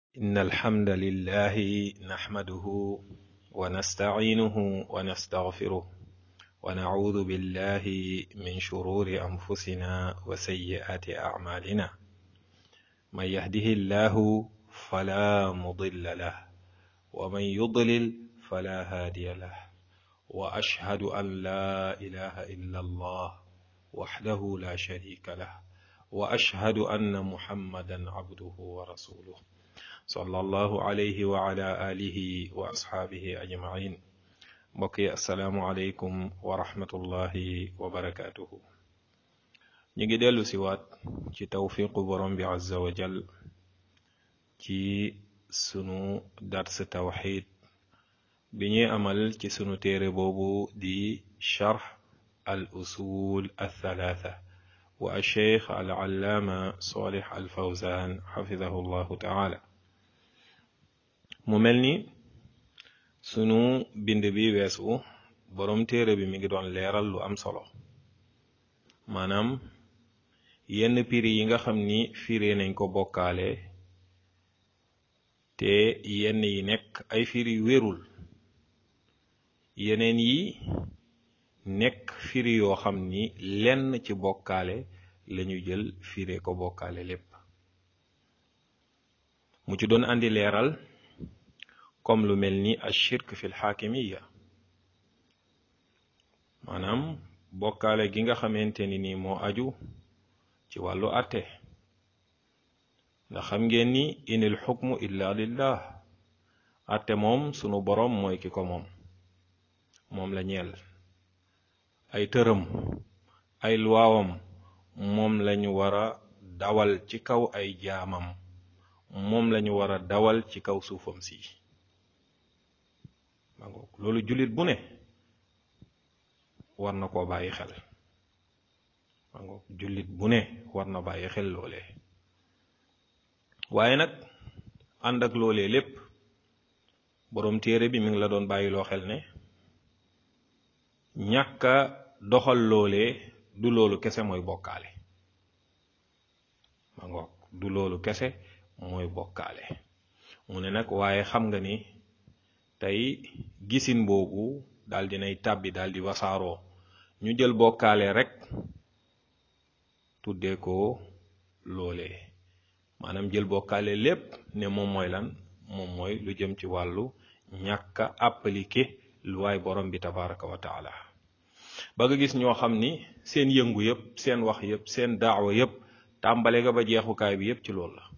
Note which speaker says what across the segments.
Speaker 1: إن الحمد لله نحمده ونستعينه ونستغفره ونعوذ بالله من شرور أنفسنا وسيئات أعمالنا من يهده الله فلا مضل له ومن يضلل فلا هادي له وأشهد أن لا إله إلا الله وحده لا شريك له وأشهد أن محمدا عبده ورسوله صلى الله عليه وعلى آله وأصحابه أجمعين mbokki asalaamualeykum wa rahmatullahi wa barakaatuhu ñu ngi dellu si waat ci tawfiqu borom bi azza wa jal ci sunu dars tawxid bi ñuy amal ci sunu téere boobu di charx al usul althalatha wa alcheikh al allaama solih al fawzan xafidahu llahu taala mu mel ni sunu bind bi weesu borom téere bi mi ngi doon leeral lu am solo maanaam yenn piri yi nga xam ni firee nañ ko bokkaale te yenn yi nekk ay firi wérul yeneen yi nekk firi yoo xam ni lenn ci bokkaale lañu jël firee ko bokkaale lépp mu ci doon andi leeral comme lu mel ni ashirk fi lxaakimiya maanaam bokkaale gi nga xamante ni nii moo aju ci wàllu àtte ndax xam ngeen ni inil xukmu illa lillah àtte moom sunu boroom mooy ki ko moom moom la ñeel ay tëram ay luwaawam moom lañu war a dawal ci kaw ay jaamam moom lañu war a dawal ci kaw suufam si mangoog loolu jullit bu ne war na koo bàyyi xel mangoog jullit bu ne war na bàyyi xel loolee waaye nag ànd ak loolee lépp boroom téere bi mi ngi la doon bàyyiloo xel ne ñàkka doxal loolee du loolu kese mooy bokkaale mangoog du loolu kese mooy bokkaale mu ne nag waaye xam nga ni tey gisin boobu daal dinay tàbbi daal di wasaaroo ñu jël bokkaale rek tuddee ko loolee maanaam jël bokkaale lépp ne moom mooy lan moom mooy lu jëm ci wàllu ñàkk a appliqué lu waay borom bi tabaraka wa taala ba nga gis ñoo xam ni seen yëngu yëpp seen wax yëpp seen daawa yëpp tàmbale nga ba jeexukaay bi yëpp ci loolu la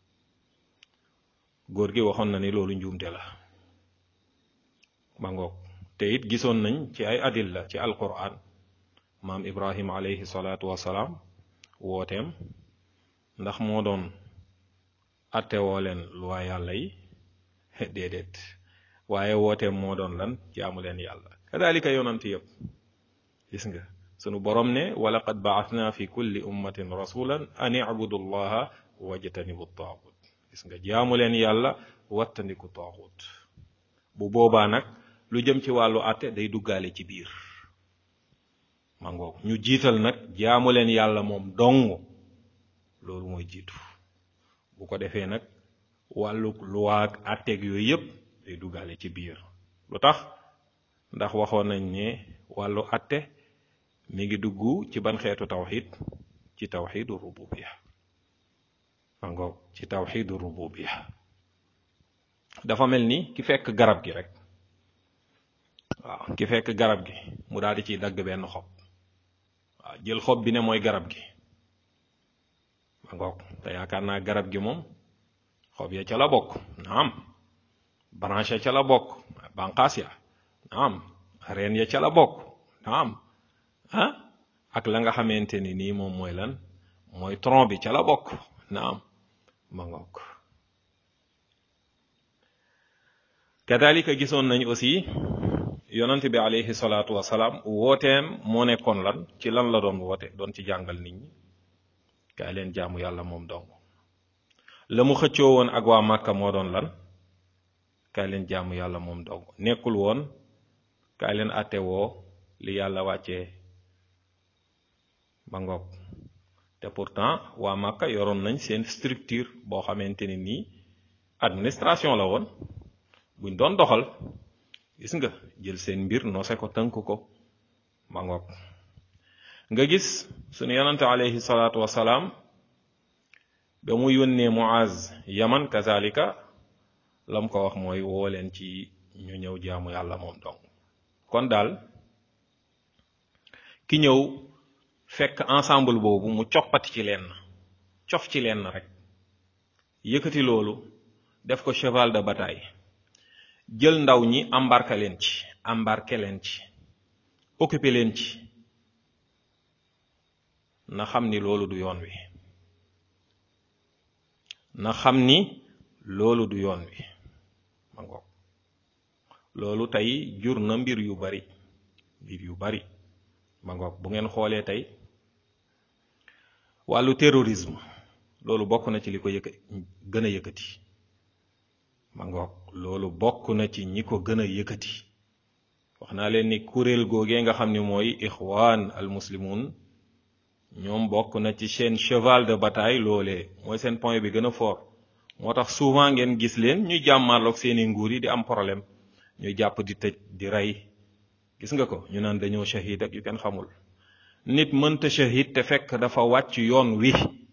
Speaker 1: góor gi waxoon na ni loolu njuumte la ma ngoog te it gisoon nañ ci ay adilla ci alquran maam ibrahim alayhi salaatu wasalaam wooteem ndax moo doon attewoo leen luwaa yàlla yi déedéet waaye wooteem moo doon lan jaamu leen yàlla kadalika yonant yëpp gis nga sunu borom ne wa laqad baatna fi kulli ummatin rasulan an ibudu llaha wajtanibu taaxut gis nga jaamu leen yàlla wattandiku taaxut bu boobaa nag lu jëm ci wàllu àtte day duggaale ci biir ma ngoog ñu jiital nag jaamu leen yàlla moom dong loolu mooy jiitu bu ko defee nag wàllu luwaag àtteeg yooyu yëpp day duggaale ci biir lu tax ndax waxoon nañ ne wàllu àtte mi ngi dugg ci ban xeetu tawxid ci tawxidu rububiya ma ngoog ci tawxidu rububiya dafa mel ni ki fekk garab gi rek waaw ki fekk garab gi mu daal di ciy dagg benn xob waaw jël xob bi ne mooy garab gi ma ngoog te yaakaar naa garab gi moom xob ya ca la bokk naam branche ya ca la bokk banqaas ya naam reen ya ca la bokk naam ah ak la nga xamante ni nii moom mooy lan mooy tronc bi ca la bokk naam ma ngoog kadalika gisoon nañ aussi yonent bi alayhi salaatu wasalaam wooteem moo nekkoon lan ci lan la doon woote doon ci jàngal nit ñi kaay leen jaamu yàlla moom dong la mu xëccoo woon ak waa Màkka moo doon lan kaay leen jaamu yàlla moom dong nekkul woon kaay leen àtte woo li yàlla wàccee ba ngoog te pourtant waa Màkka yoroon nañ seen structure boo xamante ne nii administration la woon buñ doon doxal gis nga jël seen mbir noose ko tënk ko ma ngoog nga gis sunu yonante alayhi salaatu wasalaam ba mu yónnee Muaz yaman kazalika lam ko wax mooy woo leen ci ñu ñëw jaamu yàlla moom donc kon daal ki ñëw fekk ensemble boobu mu coppati ci lenn cof ci lenn rek yëkkati loolu def ko cheval de bataille jël ndaw ñi embarqué leen ci embarqué leen ci occupé leen ci na xam ni loolu du yoon wi na xam ni loolu du yoon wi ma ngoog loolu tey jur na mbir yu bari mbir yu bari ma ngoog bu ngeen xoolee tey wàllu terrorisme loolu bokk na ci li ko yëkka gën a yëkkati ma ngoog loolu bokk na ci ñi ko gën a yëkkati wax naa leen ni kuréel googee nga xam ni mooy ixwaan al muslimun ñoom bokk na ci seen cheval de bataille loolee mooy seen point bi gën a fort moo tax souvent ngeen gis leen ñuy jàmmaarloog seeni nguur yi di am problème ñuy jàpp di tëj di rey gis nga ko ñu naan dañoo shahid ak yu kenn xamul nit mënta shahid te fekk dafa wàcc yoon wi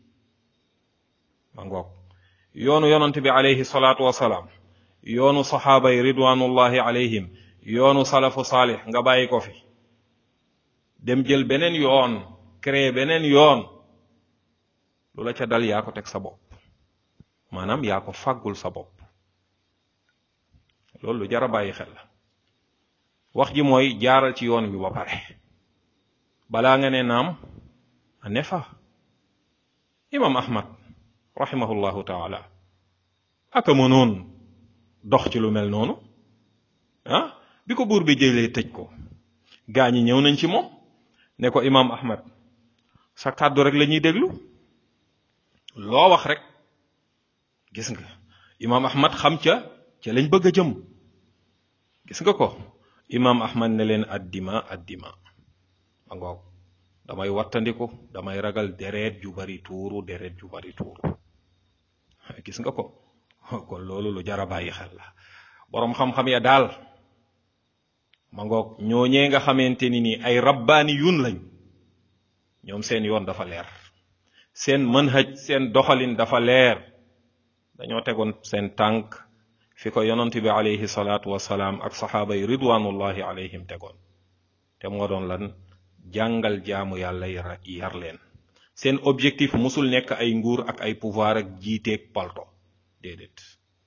Speaker 1: ma ngoog yoonu yonante bi alayhi salaatu wasalaam yoonu saxaaba yi ridwanullahi alayhim yoonu salafu saalih nga bàyyi ko fi dem jël beneen yoon créer beneen yoon lu la ca dal yaa ko teg sa bopp maanaam yaa ko fàggul sa bopp loolu lu jar a bàyyi xel la wax ji mooy jaaral ci yoon wi ba pare balaa nga ne naam a ne fa imam ahmad rahimahullahu taala aka mënoon dox ci lu mel noonu ah bi ko buur bi jëlee tëj ko gaa ñi ñëw nañ ci moom ne ko imam ahmad sa kàddu rek la ñuy déglu loo wax rek gis nga imam ahmad xam ca ca lañ bëgg a jëm gis nga ko imam ahmad ne leen addima addima ma ngoog damay wattandiku damay ragal deret ju bari tuuru deret ju bari tuuru gis nga ko kon loolu lu jar a bàyyi xel la boroom xam-xam ya daal ma ngoog ñooñee nga xamante ni nii ay rabbaani yun lañ ñoom seen yoon dafa leer seen manhaj seen doxalin dafa leer dañoo tegoon seen tànk fi ko yonent bi alayhi salaatu wasalaam ak saxaaba yi ridwanullahi alayhim tegoon te moo doon lan jàngal jaamu yàlla yar leen seen objectif musul nekk ay nguur ak ay pouvoir ak jiiteeg palto déedéet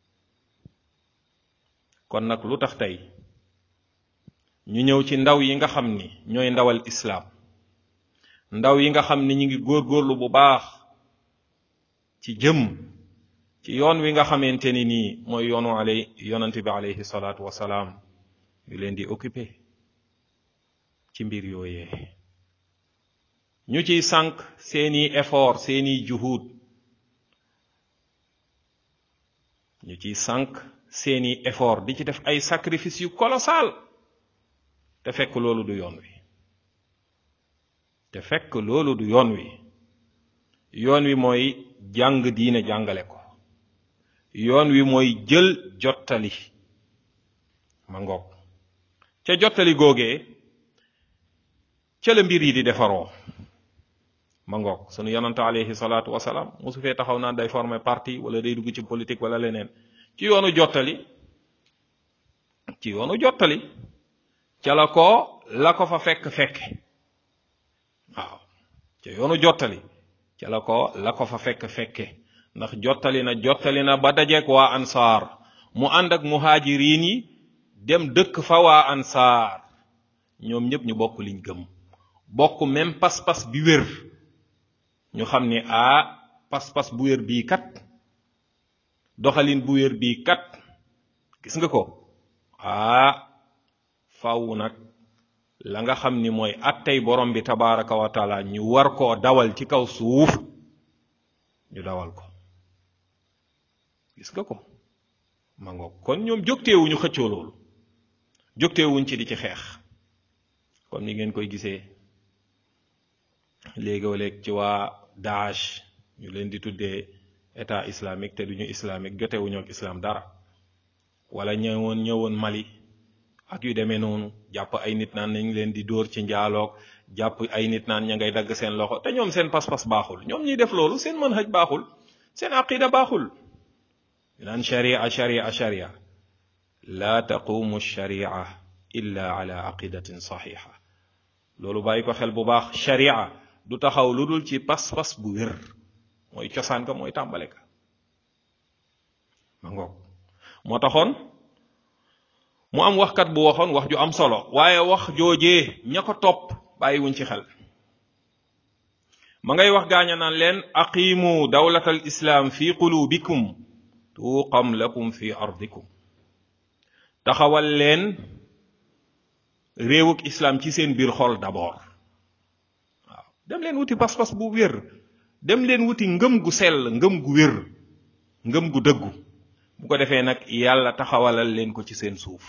Speaker 1: kon nag lu tax tey ñu ñëw ci ndaw yi nga xam ni ñooy ndawal islaam ndaw yi nga xam ni ñu ngi góorgóorlu bu baax ci jëm ci yoon wi nga xamante ni nii mooy yoonu alay yonante bi alayhi salaatu wasalaam ñu leen di occupé ci mbir yooyee ñu ciy sànq seeni effort seeni juhud ñu ciy sànq seeni effort di ci def ay sacrifice yu colossal te fekk loolu du yoon wi te fekk loolu du yoon wi yoon wi mooy jàng diine jàngale ko yoon wi mooy jël jottali ma ngoog ca jottali googee ca la mbir yi di defaroo ma ngoog sunu yonante alayhi salaatu wasalaam mosu fee taxaw naan day former parti wala day dugg ci politique wala leneen ci yoonu jottali ci yoonu jottali ca la ko la ko fa fekk fekke waaw ca yoonu jottali ca la ko la ko fa fekk fekke ndax jottali na jottali na ba dajeek waa ansaar mu ànd ak muhaajiriin yi dem dëkk fa waa ansaar ñoom ñëpp ñu bokk liñ gëm bokk même pas-pas bi wér ñu xam ni ah pas-pas bu wér bii kat doxalin bu wér bii kat gis nga ko ah faw nag la nga xam ni mooy attey borom bi tabaraka wa taala ñu war koo dawal ci kaw suuf ñu dawal ko gis nga ko ma ngoog kon ñoom jógteewuñu xëccoo loolu jógteewuñ ci di ci xeex comme ni ngeen koy gisee léegoo léeg ci waa Daesh ñu leen di tuddee état islamique te duñu islamique jotewuñu ak islam dara wala ñëwoon ñëwoon Mali ak yu demee noonu jàpp ay nit naan nañ leen di dóor ci njaaloog jàpp ay nit naan ña ngay dagg seen loxo te ñoom seen pas-pas baaxul ñoom ñuy def loolu seen mën hëj baaxul seen aqida baaxul naan sharia sharia sharia laa taqumu sharia illa ala aqidatin saxixa loolu bàyyi ko xel bu baax sharia du taxaw lu dul ci pas-pas bu wér mooy cosaan ka mooy tàmbale ka ma ngoog moo taxoon mu am waxkat bu waxoon wax ju am solo waaye wax joojee ña ko topp bàyyiwuñ ci xel ma ngay wax gaaña naan leen aqimu dawlatal islam fi qulubikum tuuqam lakum fi ardikum taxawal leen réewuk islam ci seen biir xol d'abord waaw dem leen wuti pas-pas bu wér dem leen wuti ngëm gu sell ngëm gu wér ngëm gu dëggu bu ko defee nag yàlla taxawalal leen ko ci seen suuf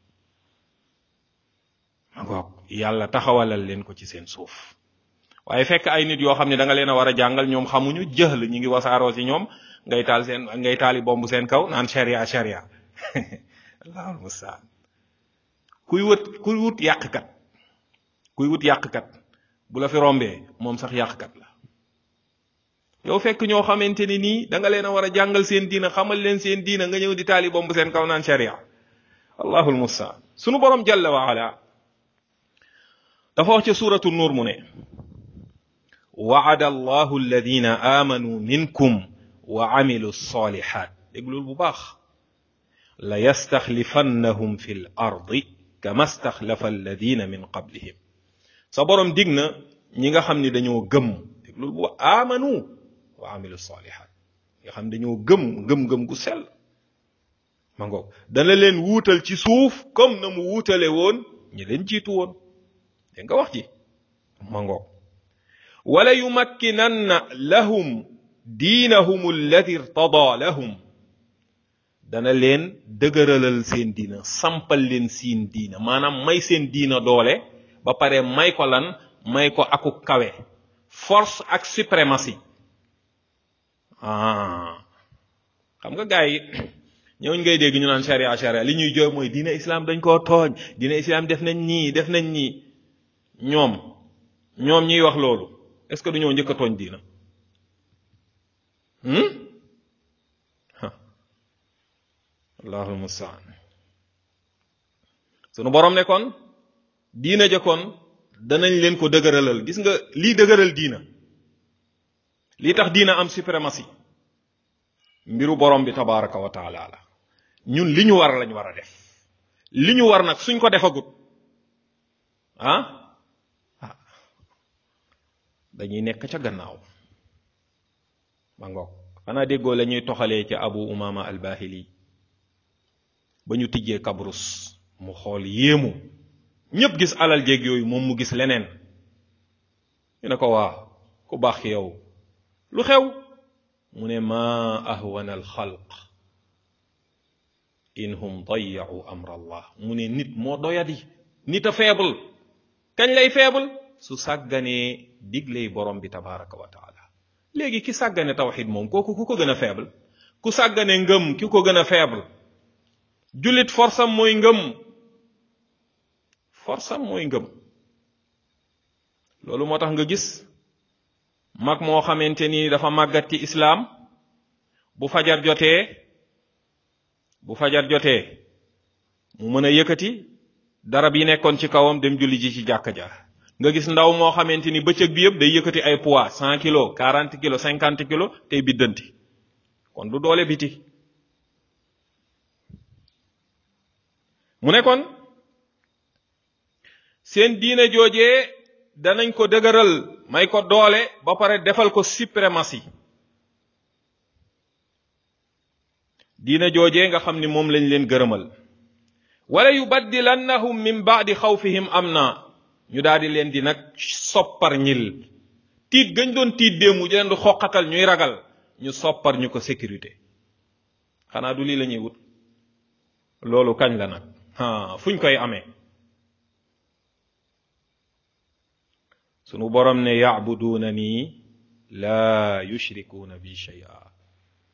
Speaker 1: ma ngoog yàlla taxawalal leen ko ci seen suuf waaye fekk ay nit yoo xam ne da nga leen a war a jàngal ñoom xamuñu jël ñu ngi wasaaroo ci ñoom ngay taal seen ngay taali bomb seen kaw naan sharia sharia allahul mustaan kuy wut kuy wut yàqkat kuy wut yàqkat bu la fi rombee moom sax yàqkat la yow fekk ñoo xamante ni nii da nga leen a war a jàngal seen diina xamal leen seen diina nga ñëw di taali bomb seen kaw naan sharia allahul mustaan sunu borom jalla wa ala dafa wax ca suratu nuur mu ne waada allahu alladina amanu minkum wa amilu salihat déglul bu baax la yastaxlifannahum fi l ardi kama staxlafa alladina min qablihim sa borom dig na ñi nga xam ni dañoo gëm déglul bu amanu wa amilu salihat nga xam dañoo gëm ngëm-ngëm gu sell ma ngoog dana leen wuutal ci suuf comme na mu wuutale woon ñi leen jiitu woon dégg nga wax ji ma ngoog wala yumakkinanna lahum diinahum alladi irtada lahum dana leen dëgëralal seen diina sampal leen seen diina maanaam may seen diina doole ba pare may ko lan may ko aku kawe force ak suprématie ah xam nga gars yi ñëwuñ ngay dégg ñu naan charia charia li ñuy jooy mooy diina islam dañ koo tooñ diina islam def nañ ñii def nañ ñii ñoom ñoom ñiy wax loolu est ce que du ñoo njëkk a tooñ diina allahul mustaan sunu borom ne kon diina ja kon danañ leen ko dëgëralal gis nga lii dëgëral diina lii tax diina am suprématie mbiru borom bi tabaraka wa taala la ñun li ñu war lañ war a def li ñu war nag suñ ko defagut ah ah dañuy nekk ca gannaaw ma ngoog xanaa déggoo la ñuy toxalee ca abu umama albahili ba ñu tijjee kabrus mu xool yéemu ñépp gis alal jéeg yooyu moom mu gis leneen ñu ne ko waa ku baax ki yow lu xew mu ne ma ahwana alxalq in hum dayacu amra allah mu ne nit moo doyadi nit a faible kañ lay faible su sàgganee digley borom bi tabaraka wa taala léegi ki sàggane tawxid moom kooku ku ko gën a faible ku sàggane ngëm ki ko gën a faible jullit forsam mooy ngëm forsam mooy ngëm loolu moo tax nga gis mag moo xamante ni dafa màggat ci islaam bu fajar jotee bu fajar jotee mu mën a yëkkati darab yi nekkoon ci kawam dem julli ji ci jàkka ja nga gis ndaw moo xamante ni bëccëg bi yëpp day yëkkati ay poids cent kilos quarante kilos cinquante kilos tey biddanti kon du doole biti mu ne kon seen diine joojee danañ ko dëgëral may ko doole ba pare defal ko suprématie diine joojee nga xam ni moom lañ leen gërëmal wala yubaddilannahum min baadi xawfihim am na ñu daal di leen di nag soppar ñil tiit gañ doon tiit déemu di leen di xoqatal ñuy ragal ñu soppar ñu ko sécurité xanaa du lii la ñuy wut loolu kañ la nag ah fuñ koy amee sunu borom ne yacbuduuna nii laa yushrikuuna bi shay'a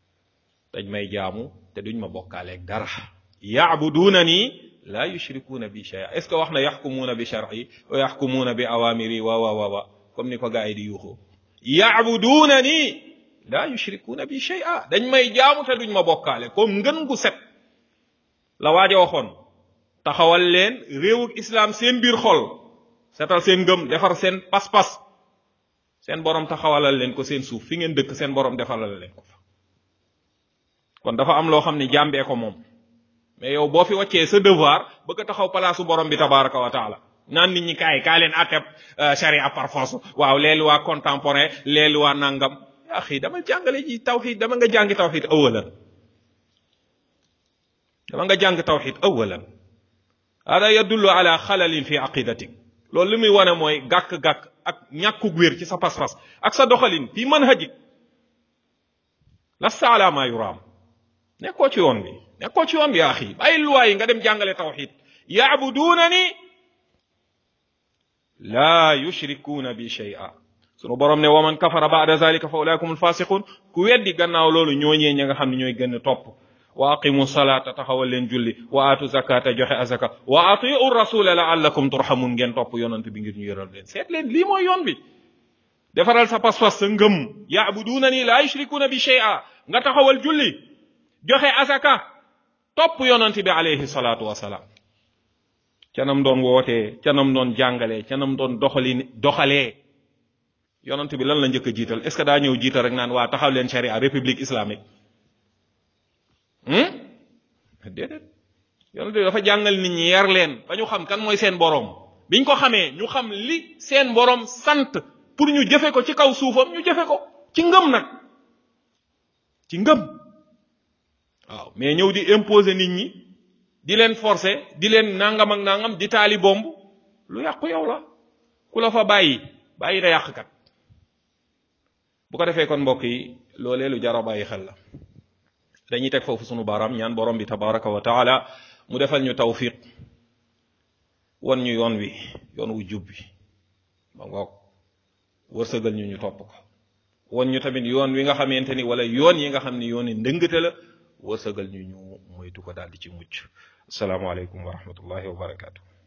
Speaker 1: dañ may jaamu te duñ ma bokkaaleeg dara yaabuduuna nii laa yushrikuuna bi shay'a est ce que wax na yaxkumuuna bi shar'i wa yaxkumuuna bi awamiri wa wa wa wa comme ni ko gaa yi di yuuxoo yaabuduuna nii laa yushrikuuna bi shay'a dañ may jaamu te duñ ma bokkaale comme ngën gu set la waaja waxoon taxawal leen réewug islam seen biir xol setal seen ngëm defar seen pas-pas seen borom taxawalal leen ko seen suuf fi ngeen dëkk seen borom defalal leen ko fa kon dafa am loo xam ne jàmbee ko moom mais yow boo fi wàccee sa devoir bëgg a taxaw palaasu borom bi tabaraka wa taala naan nit ñi kaay kaa leen atteb charia par force waaw les lois contemporain les lois nangam axi dama jàngale ji tawxid dama nga jàngi tawxid awalan dama nga jàng tawxid awalan hada yadullu ala xalalin fi aqidatik loolu li muy wane mooy gàkk-gàkk ak ñàkkug wér ci sa pas-pas ak sa doxalin fi manhajik lasta ala ma yuraam nekkoo ci yoon bi nekkoo ci yoon bi yaa axi bàyyi luwaay yi nga dem jàngale tawxid yaabuduunani laa yushrikuuna bi shay'a sunu borom ne waman kafara ba'da zalika fa ulaikum alfasiqun ku weddi gannaaw loolu ñooñee ña nga xam ne ñooy gën a topp wa aqimu salata taxawal leen julli wa atu zakata joxe azaka wa atiu rasula laallakum turhamun ngeen topp yonant bi ngir ñu yëral leen seet leen lii mooy yoon bi defaral sa pas-pas sa ngëm yaabuduuna ni laa yushrikuuna bi shay'a nga taxawal julli joxe azaka topp yonant bi alayhi salaatu wasalaam canam doon wootee canam doon jàngalee canam doon doxali doxalee yonant bi lan la njëkk a jiital est ce que daa ñëw jiital rek naan waa taxaw leen sharia république islamique déedéet yonent bi dafa jàngal nit ñi yar leen ba ñu xam kan mooy seen boroom biñ ko xamee ñu xam li seen boroom sant pour ñu jëfe ko ci kaw suufam ñu jëfe ko ci ngëm nag ci ngëm waaw mais ñëw di imposer nit ñi di leen forcer di leen nangam ak nangam di taali bomb lu yàqu yow la ku la fa bàyyi bàyyi na yàqkat bu ko defee kon mbokk yi loolee lu jar a bàyyi xel la dañuy teg foofu sunu baaraam ñaan borom bi tabaraka wa taala mu defal ñu tawfiq won ñu yoon wi yoon wu jub bi ba ngoog wërsëgal ñu ñu topp ko won ñu tamit yoon wi nga xamante ni wala yoon yi nga xam ni yoon yi ndëngate la wërsëgal ñu ñu moytu ko daal di ci mucc asalaamaaleykum wa rahmatullahi wa barakaatu.